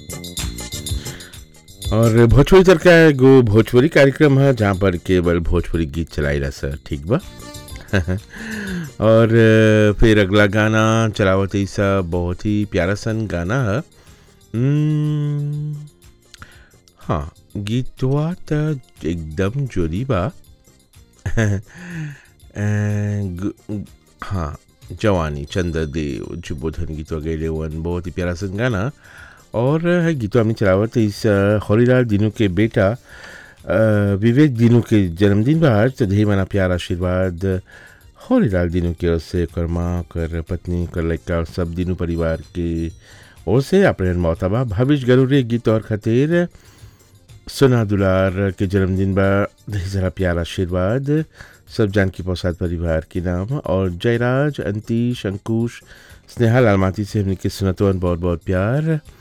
और भोजपुरी तर का एगो भोजपुरी कार्यक्रम है जहाँ पर केवल भोजपुरी गीत चलाइला सर ठीक बा और अ, फिर अगला गाना चलावत ऐसा बहुत ही प्यारा सन गाना है हम्म, हाँ गीतवा त एकदम जोरी बा अ, ग- हाँ जवानी चंद्रदेव जुबोधन गीतवा गैले वन बहुत ही प्यारा सन गाना और है गीतवा हमने चलावत इस अ, हरिलाल दिनू के बेटा अ, विवेक दिनू के जन्मदिन बा आज तो ढेर माना प्यार आशीर्वाद हरिलाल दिनू के ओर से ओकर माँ ओकर पत्नी ओकर लड़का और सब दिनू परिवार के ओर से अपने मोहतबा भविष्य गरूरे गीत और खातिर सोना दुलार के जन्मदिन बा ढेर सारा प्यार आशीर्वाद सब जानकी प्रसाद परिवार के नाम और जयराज अंतीश अंकुश स्नेहा लालमाती से हमने के सुनतवन बहुत बहुत प्यार